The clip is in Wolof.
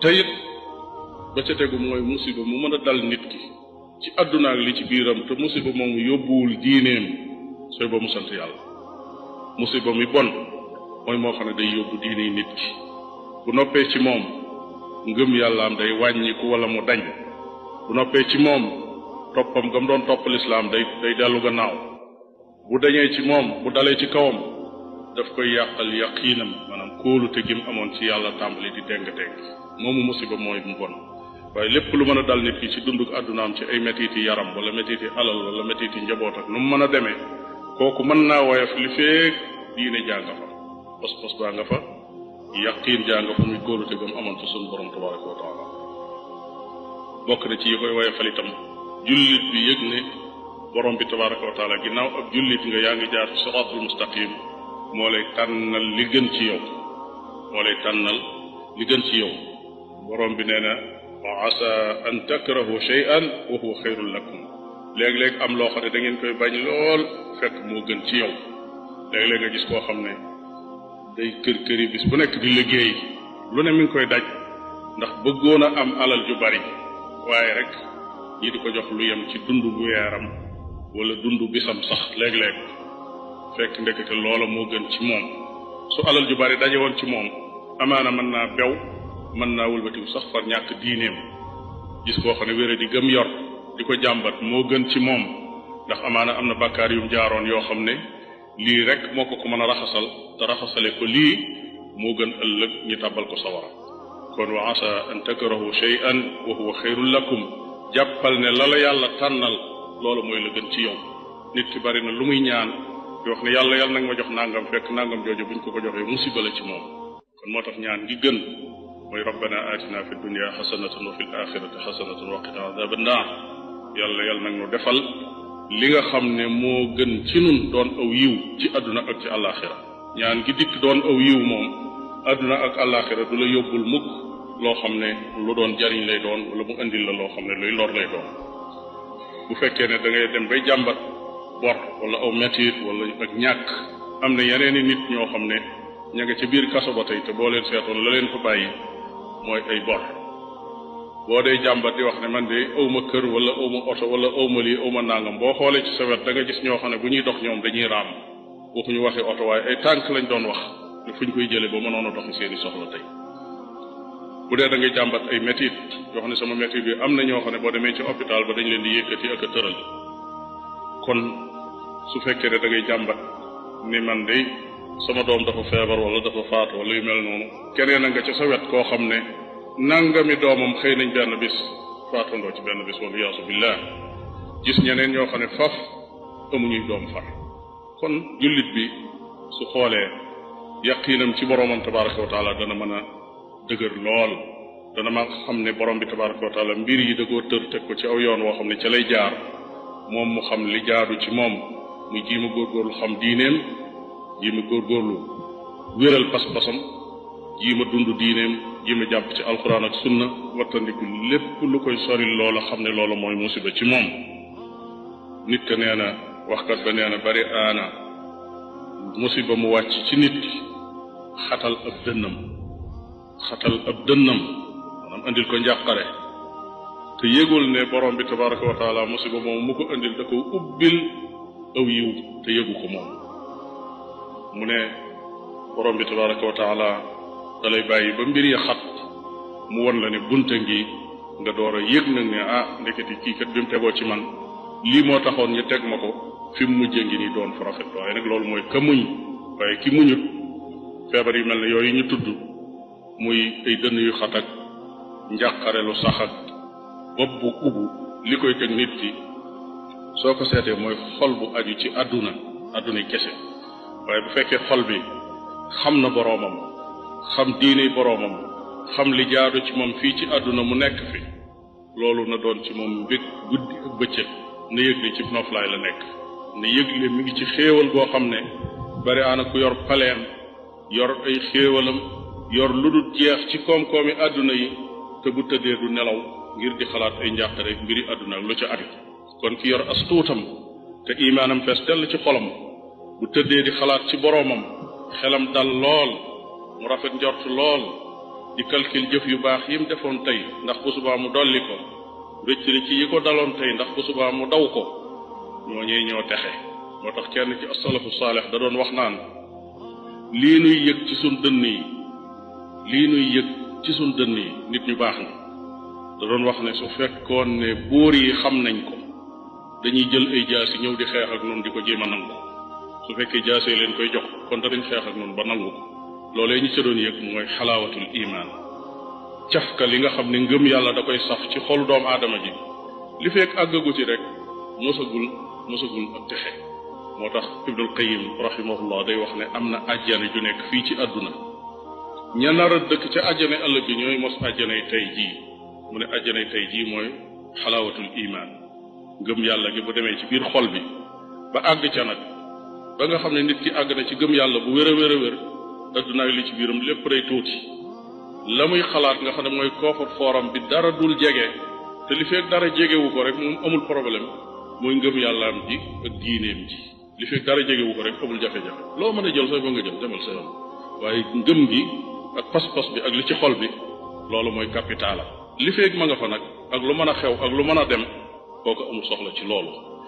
te it ba ca tegu mooy musiba mu mën a dal nit ki ci àdduna ak li ci biiram te musiba moomu yóbbuwul diineem sooy ba mu sant yàlla musiba mi bon mooy moo xam ne day yóbbu diine nit ki bu noppee ci moom ngëm yàllaam day wàññiku wala mu dañ bu noppee ci moom toppam gam doon topp lislaam day day dellu gannaaw bu dañee ci moom bu dalee ci kawam daf koy yàqal yaqiinam maanaam kóolute gi mu amoon ci yàlla tàmbali di déng-déng moomu musiba mooy mu bon waaye lépp lu mën a dal nit ki ci dunduk àddunaam ci ay metiti yaram wala metiti alal wala metiti njaboot ak nu mu mën a demee kooku mën naa woyof li feek diine jaa nga fa pos-pos baa nga fa yaqiin jaa nga fa muy kóolute gam amoon fa sunu borom tabaraka wa taala bokk na ci yi koy woyofal itam jullit bi yëg ne borom bi tabaraka wa taala ginnaaw ab jullit nga yaa ngi jaar ci siraatul mustaqim moo lay tànnal li gën ci yow moo lay tànnal li gën ci yow borom bi nee na wa asa an takrahu shay'an wa huwa xayrun lakum léeg-léeg am loo xam ne da ngeen koy bañ lool fekk moo gën ci yow léeg-léeg nga gis koo xam ne day kër këri bis bu nekk di liggéey lu ne mi ngi koy daj ndax bëggoon a am alal ju bari waaye rek ñi di ko jox lu yem ci dund bu weeram wala dund bisam sax léeg-léeg fekk ndekete loola moo gën ci moom su alal ju bari daje woon ci moom amaana mën naa bew mën naa wëlbatiku sax far ñàkk diineem gis koo xam ne wére di gëm yor di ko jàmbat moo gën ci moom ndax amaana am na bàkkaar yum jaaroon yoo xam ne lii rek moo ko ko mën a raxasal te raxasale ko lii moo gën ëllëg ñu tàbbal ko sawara kon wa asa an takrahu shay'an wa huwa xayrun lakum jàppal ne la la yàlla tànnal loolu mooy la gën ci yow nit ki bari na lu muy ñaan di wax ne yàlla yàlla nag ma jox nangam fekk nangam jooju buñ ko ko joxee musiba la ci moom kon moo tax ñaan gi gën mooy rabbana atina fi dunya xasanatan wa fi l axirati xasanatan wa qina adaba naar yàlla yàlla nag nu defal li nga xam ne moo gën ci nun doon aw yiw ci àdduna ak ci àllaaxira ñaan gi dikk doon aw yiw moom àdduna ak àllaaxira du la yóbbul mukk loo xam ne lu doon jariñ lay doon wala mu indil la loo xam ne luy lor lay doon bu fekkee ne da ngay dem bay jàmbat bor wala aw metit wala ak ñàkk am na yeneen i nit ñoo xam ne ña nga ca biir kaso ba tey te boo leen seetoon la leen fa bàyyi mooy ay bor boo dee jàmbat di wax ne man de awma kër wala awma oto wala awma lii awma nangam boo xoolee ci sa wet da nga gis ñoo xam ne bu ñuy dox ñoom dañuy raam waxuñu waxi oto waaye ay tànk lañ doon wax ne fuñ koy jëlee ba mënoon a doxi seeni soxla tey bu dee da ngay jàmbat ay métit yoo xam ne sama métit bi am na ñoo xam ne boo demee ci hôpital ba dañ leen di yëkkati ak a tëral kon su fekkee ne da ngay jàmbat ni man de sama doom dafa feebar wala dafa faatu wala yu mel noonu keneen a nga ca sa wet koo xam ne nangami doomam xëy nañ benn bis faatandoo ci benn bis wala yaasu billah gis ñeneen ñoo xam ne faf amuñuy doom far kon jullit bi su xoolee yaqiinam ci boromam tabaraka wa taala dana mën a dëgër lool dana ma xam ne borom bi tabaraka wa taala mbir yi da koo tër teg ko ci aw yoon woo xam ne ca lay jaar moom mu xam li jaadu ci moom muy jiima góorgóorlu xam diineem jiima góorgóorlu wéral pas-pasam jiima dund diineem jiima jàpp ci alxuraan ak sunna wattandiku lépp lu koy soril loola xam ne loola mooy musiba ci moom nit ka nee na waxkat ba nee na bari aana musiba mu wàcc ci nit ki xatal ab dënnam xatal ab dënnam maanaam andil ko njàqare te yëgul ne borom bi tabaraka wa taala musiba moom mu ko andil da ko ubbil aw yiw te yëgu ko moom mu ne borom bi tabaraka wa taala da lay bàyyi ba mbir ya xat mu won la ne bunta ngi nga door a yëg nag ne ah ndeketi kii kat bi mu tegoo ci man lii moo taxoon ñu teg ma ko fi mu mujjee ngi nii doon fu rafet waaye nag loolu mooy ka muñ waaye ki muñut feebar yu mel ne yooyu ñu tudd muy ay dënn yu xat ak njàqare lu sax ak bopp bu ubbu li koy teg nit ki soo ko seetee mooy xol bu aju ci àdduna àdduna kese waaye bu fekkee xol bi xam na boroomam xam diine boroomam xam li jaadu ci moom fii ci àdduna mu nekk fi loolu na doon ci moom mbég guddi ak bëccëg na yëg li ci noflaay la nekk na yëg li mi ngi ci xéewal goo xam ne bari aana ku yor paleem yor ay xéewalam yor lu dul jeex ci koom-koomi àdduna yi te bu tëddee du nelaw ngir di xalaat ay njàqare mbiri àdduna ak lu ca aju kon ki yor as tuutam te imaanam fees dell ci xolam bu tëddee di xalaat ci boroomam xelam dal lool mu rafet njort lool di calcul jëf yu baax yi mu defoon tey ndax bu subaa mu dolli ko rëcc rëcc yi ko daloon tey ndax bu subaa mu daw ko ñooñee ñoo texe moo tax kenn ci asalafu saalix da doon wax naan lii nuy yëg ci sun dënn yi lii nuy yëg ci sun dënn yi nit ñu baax na da doon wax ne su fekkoon ne buur yi xam nañ ko dañuy jël ay jaasi ñëw di xeex ak noonu di ko jéem a nangu su fekkee jaasee leen koy jox kon danañ xeex ak noonu ba nangu ko loolee ñu ca doon yëg mooy xalaawatul imaan cafka li nga xam ne ngëm yàlla da koy saf ci xolu doomu aadama ji li fekk àggagu ci rek mosagul mosagul ak texe moo tax ibnul qayim rahimahullah day wax ne am na ajjane ju nekk fii ci àdduna ña nar a dëkk ca ajjane ëllëg bi ñooy mos ajjanay tey jii mu ne ajjanay tey jii mooy xalaawatul imaan ngëm yàlla gi bu demee ci biir xol bi ba àgg ca nag ba nga xam ne nit ki àgg na ci gëm yàlla bu wér a wér a wér adduna ak li ci biiram lépp day tuuti la muy xalaat nga xam ne mooy koofar fooram bi dara dul jege te li fekk dara jegewu ko rek moom amul problème mooy ngëm yàllaam ji ak diineem ji li fekk dara jegewu ko rek amul jafe-jafe loo mën a jël sooy ba nga jël demal sa yoon waaye ngëm gi ak pas-pas bi ak li ci xol bi loolu mooy capital li fekk ma nga fa nag ak lu mën a xew ak lu mën a dem kooku amul soxla ci loolu